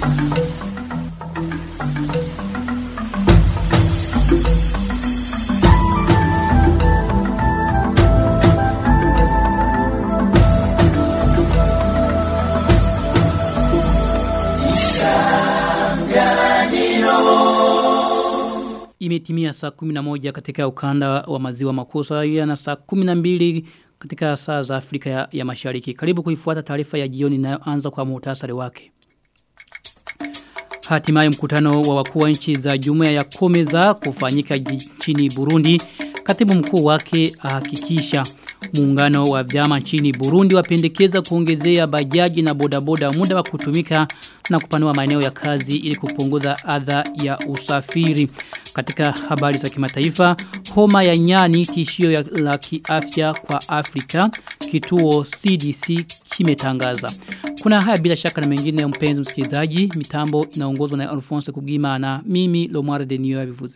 Imetimia saa 11 katika ukanda wa maziwa makuu sawia na saa 12 katika saa za Afrika ya, ya Mashariki. Karibu kuifuata taarifa ya jioni inayoanza kwa muhtasari wake. Hatimaye mkutano wa wakuu wa nchi za Jumuiya ya Komeza kufanyika nchini Burundi. Katibu mkuu wake ahakikisha muungano wa vyama nchini Burundi wapendekeza kuongezea bajaji na bodaboda muda wa kutumika na kupanua maeneo ya kazi ili kupunguza adha ya usafiri. Katika habari za kimataifa, homa ya nyani tishio ya la kiafya kwa Afrika, kituo CDC kimetangaza. Kuna haya bila shaka na mengine mpenzi msikilizaji, mitambo inaongozwa na Alphonse Kugima na mimi Lomar Denio Bivuze.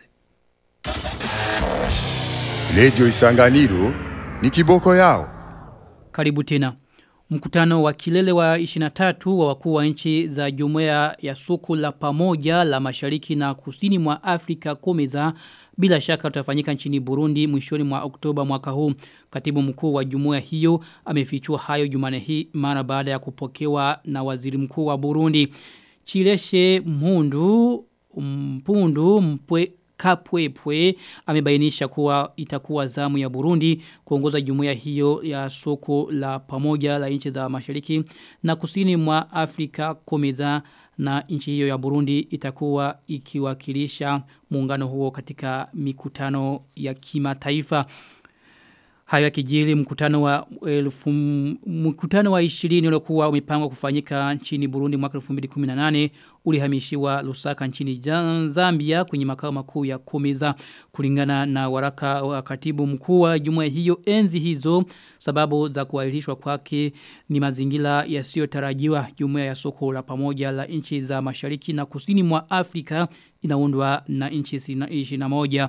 Radio Isanganiro ni kiboko yao. Karibu tena. Mkutano wa kilele wa 23 wa wakuu wa nchi za jumuiya ya soko la pamoja la mashariki na kusini mwa Afrika komeza bila shaka utafanyika nchini Burundi mwishoni mwa Oktoba mwaka huu. Katibu mkuu wa jumuiya hiyo amefichua hayo jumane hii mara baada ya kupokewa na waziri mkuu wa Burundi. Chileshe Mpundu Mpundu Mpwe Kapwepwe amebainisha kuwa itakuwa zamu ya Burundi kuongoza jumuiya hiyo ya soko la pamoja la nchi za mashariki na kusini mwa Afrika komeza na nchi hiyo ya Burundi itakuwa ikiwakilisha muungano huo katika mikutano ya kimataifa. Hayo kijili mkutano wa elfu, mkutano wa 20 uliokuwa umepangwa kufanyika nchini Burundi mwaka 2018 ulihamishiwa Lusaka nchini Zambia kwenye makao makuu ya Komeza kulingana na waraka wa katibu mkuu wa jumuiya hiyo enzi hizo sababu za kuahirishwa kwake ni mazingira yasiyotarajiwa jumuiya ya soko la pamoja la nchi za mashariki na kusini mwa Afrika inaundwa na nchi 21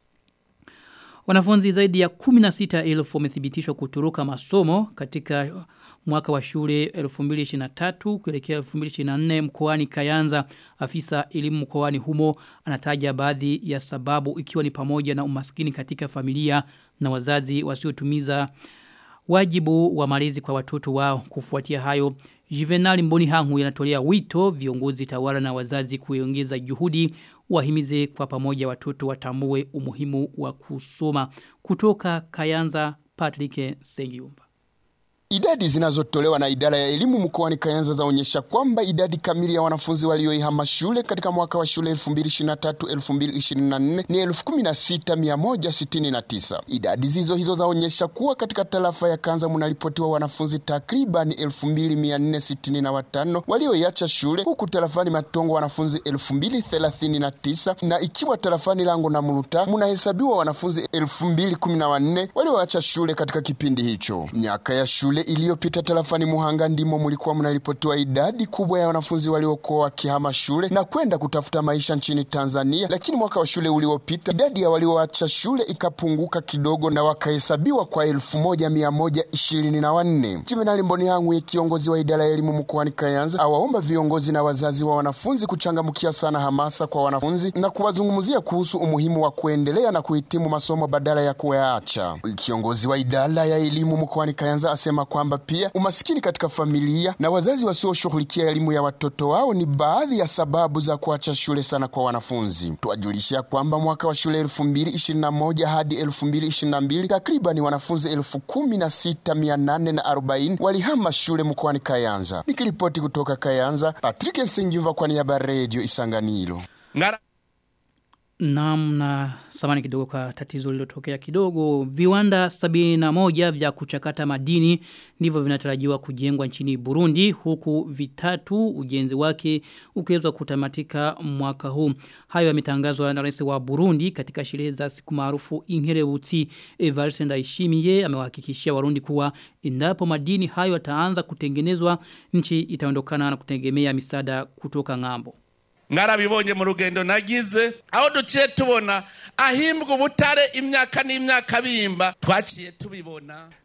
Wanafunzi zaidi ya 16,000 wamethibitishwa kuturuka masomo katika mwaka wa shule 2023 kuelekea 2024 mkoani Kayanza. Afisa elimu mkoani humo anataja baadhi ya sababu ikiwa ni pamoja na umaskini katika familia na wazazi wasiotumiza wajibu wa malezi kwa watoto wao kufuatia hayo. Juvenal Mboni Hangu yanatolea wito viongozi tawala na wazazi kuongeza juhudi wahimize kwa pamoja watoto watambue umuhimu wa kusoma kutoka Kayanza Patrick Sengiumba. Idadi zinazotolewa na idara ya elimu mkoani Kayanza zaonyesha kwamba idadi kamili ya wanafunzi walioihama shule katika mwaka wa shule 2023-2024 ni 16169. Idadi zizo hizo zaonyesha kuwa katika tarafa ya Kanza munaripotiwa wanafunzi takriban 2465 walioiacha shule, huku tarafani Matongo wanafunzi 2039 na ikiwa tarafani Lango na Muruta munahesabiwa wanafunzi 2014 walioacha shule katika kipindi hicho. Miaka ya shule iliyopita tarafani Muhanga ndimo mulikuwa mnaripotiwa idadi kubwa ya wanafunzi waliokuwa wakihama shule na kwenda kutafuta maisha nchini Tanzania, lakini mwaka wa shule uliopita idadi ya walioacha shule ikapunguka kidogo na wakahesabiwa kwa elfu moja mia moja ishirini na wanne. Juvenali Mboni Hangwe, kiongozi wa idara ya elimu mkoani Kayanza, awaomba viongozi na wazazi wa wanafunzi kuchangamkia sana hamasa kwa wanafunzi na kuwazungumzia kuhusu umuhimu wa kuendelea na kuhitimu masomo badala ya kuyaacha. Kiongozi wa idara ya elimu mkoani Kayanza asema kwamba pia umasikini katika familia na wazazi wasioshughulikia elimu ya watoto wao ni baadhi ya sababu za kuacha shule sana kwa wanafunzi. Tuwajulisha kwamba mwaka wa shule 2021 hadi 2022 takriban wanafunzi 16840 walihama shule mkoani Kayanza. Nikiripoti kutoka Kayanza, Patrick Nsingiva kwa niaba ya Radio Isanganiro. Ngara Naam na samani kidogo kwa tatizo lilotokea kidogo. Viwanda 71 vya kuchakata madini ndivyo vinatarajiwa kujengwa nchini Burundi huku vitatu ujenzi wake ukiweza kutamatika mwaka huu. Hayo yametangazwa na rais wa Burundi katika sherehe za siku maarufu Inkerebutsi Evariste Ndayishimiye amewahakikishia Warundi kuwa endapo madini hayo yataanza kutengenezwa nchi itaondokana na kutegemea misaada kutoka ng'ambo. mwarabibonye mu rugendo nagize aho duciye tubona ahimbwa ubutare imyaka n'imyaka bimba twaciye tubibona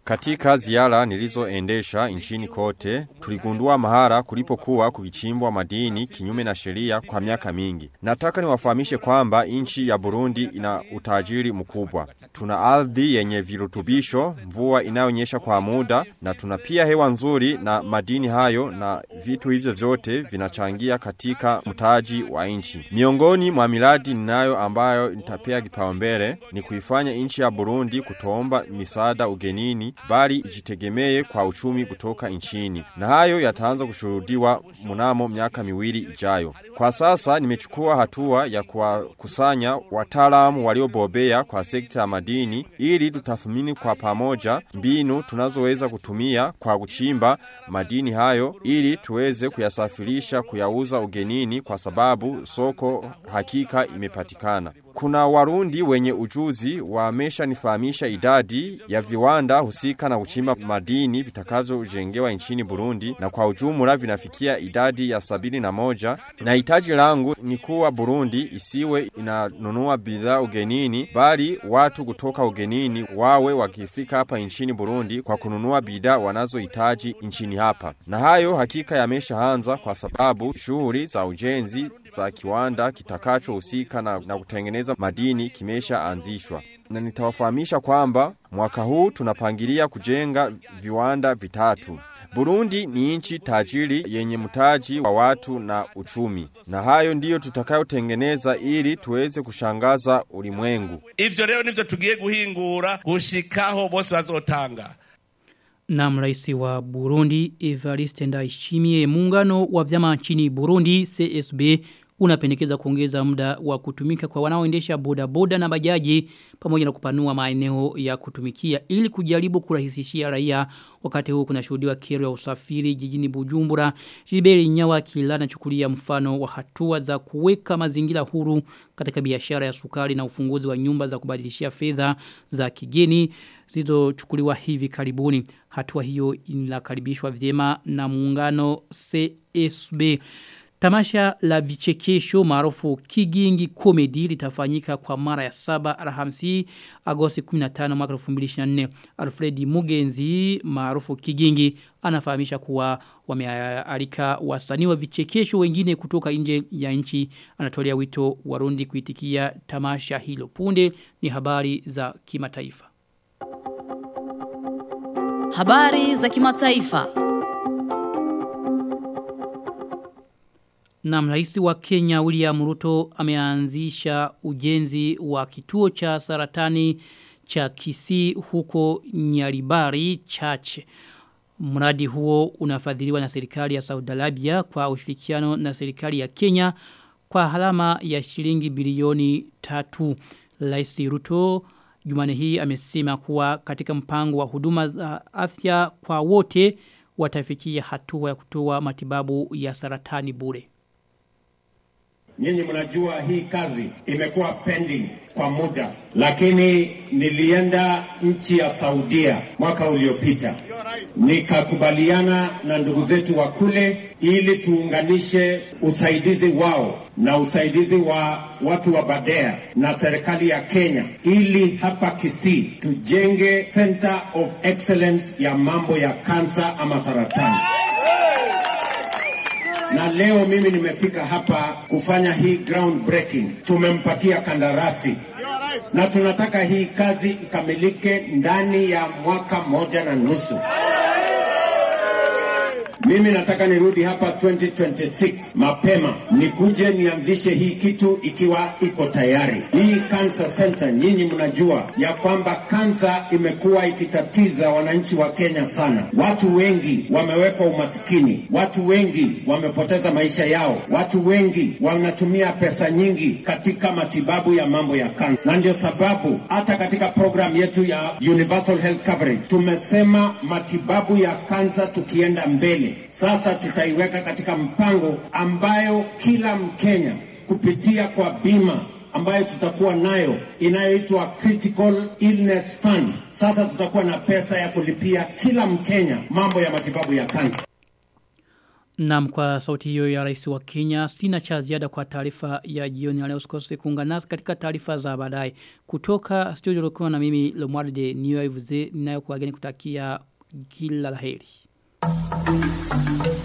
Katika ziara nilizoendesha nchini kote, tuligundua mahara kulipokuwa kukichimbwa madini kinyume na sheria kwa miaka mingi. Nataka niwafahamishe kwamba nchi ya Burundi ina utajiri mkubwa. Tuna ardhi yenye virutubisho, mvua inayonyesha kwa muda na tuna pia hewa nzuri na madini hayo na vitu hivyo vyote vinachangia katika mtaji wa nchi. Miongoni mwa miradi ninayo ambayo nitapea kipaumbele ni kuifanya nchi ya Burundi kutoomba misaada ugenini bali ijitegemee kwa uchumi kutoka nchini. Na hayo yataanza kushuhudiwa mnamo miaka miwili ijayo. Kwa sasa nimechukua hatua ya kuwakusanya wataalamu waliobobea kwa sekta ya madini ili tutathmini kwa pamoja mbinu tunazoweza kutumia kwa kuchimba madini hayo ili tuweze kuyasafirisha kuyauza ugenini kwa sababu soko hakika imepatikana. Kuna warundi wenye ujuzi wamesha nifahamisha idadi ya viwanda husika na kuchimba madini vitakavyojengewa nchini Burundi na kwa ujumla vinafikia idadi ya sabini na moja na hitaji langu ni kuwa Burundi isiwe inanunua bidhaa ugenini bali watu kutoka ugenini wawe wakifika hapa nchini Burundi kwa kununua bidhaa wanazohitaji nchini hapa. Na hayo hakika yameshaanza kwa sababu shughuli za ujenzi za kiwanda kitakachohusika na, na kutengeneza madini kimesha anzishwa. Na nitawafahamisha kwamba mwaka huu tunapangilia kujenga viwanda vitatu. Burundi ni nchi tajiri yenye mtaji wa watu na uchumi. Na hayo ndiyo tutakayotengeneza ili tuweze kushangaza ulimwengu. ivyo rero nivyo tugiye guhingura gushikaho bose bazotanga Na mraisi wa Burundi Evariste Ndayishimiye muungano wa vyama nchini Burundi CSB unapendekeza kuongeza muda wa kutumika kwa wanaoendesha bodaboda na bajaji pamoja na kupanua maeneo ya kutumikia ili kujaribu kurahisishia raia wakati huu kuna shuhudiwa kero ya usafiri jijini Bujumbura Jiberi Nyawa kilana chukulia mfano wa hatua za kuweka mazingira huru katika biashara ya sukari na ufunguzi wa nyumba za kubadilishia fedha za kigeni zilizochukuliwa hivi karibuni hatua hiyo inakaribishwa vyema na muungano CSB Tamasha la vichekesho maarufu Kigingi Comedy litafanyika kwa mara ya saba Alhamisi Agosti 15 mwaka 2024. Alfred Mugenzi maarufu Kigingi anafahamisha kuwa wamealika wasanii wa vichekesho wengine kutoka nje ya nchi anatolea wito Warundi kuitikia tamasha hilo. Punde ni habari za kimataifa. Habari za kimataifa. Na rais wa Kenya William Ruto ameanzisha ujenzi wa kituo cha saratani cha Kisii huko Nyaribari Church. Mradi huo unafadhiliwa na serikali ya Saudi Arabia kwa ushirikiano na serikali ya Kenya kwa halama ya shilingi bilioni tatu. Rais Ruto Jumane hii amesema kuwa katika mpango wa huduma za afya kwa wote watafikia hatua ya kutoa matibabu ya saratani bure. Nyinyi mnajua hii kazi imekuwa pending kwa muda, lakini nilienda nchi ya Saudia mwaka uliopita, nikakubaliana na ndugu zetu wa kule ili tuunganishe usaidizi wao na usaidizi wa watu wa Badea na serikali ya Kenya ili hapa Kisii tujenge Center of Excellence ya mambo ya kansa ama saratani na leo mimi nimefika hapa kufanya hii ground breaking. Tumempatia kandarasi na tunataka hii kazi ikamilike ndani ya mwaka moja na nusu. Mimi nataka nirudi hapa 2026 mapema, nikuje nianzishe hii kitu ikiwa iko tayari. Hii cancer center, nyinyi mnajua ya kwamba kansa imekuwa ikitatiza wananchi wa Kenya sana. Watu wengi wamewekwa umaskini, watu wengi wamepoteza maisha yao, watu wengi wanatumia pesa nyingi katika matibabu ya mambo ya kansa, na ndio sababu hata katika program yetu ya Universal Health Coverage tumesema matibabu ya kansa tukienda mbele sasa tutaiweka katika mpango ambayo kila Mkenya kupitia kwa bima ambayo tutakuwa nayo inayoitwa Critical Illness Fund. Sasa tutakuwa na pesa ya kulipia kila Mkenya mambo ya matibabu ya kansa. Naam kwa sauti hiyo ya rais wa Kenya sina cha ziada kwa taarifa ya jioni ya leo usikose kuungana nasi katika taarifa za baadaye kutoka studio lokuwa na mimi Lomwarde Niyoivuze ninayokuageni kutakia kila laheri.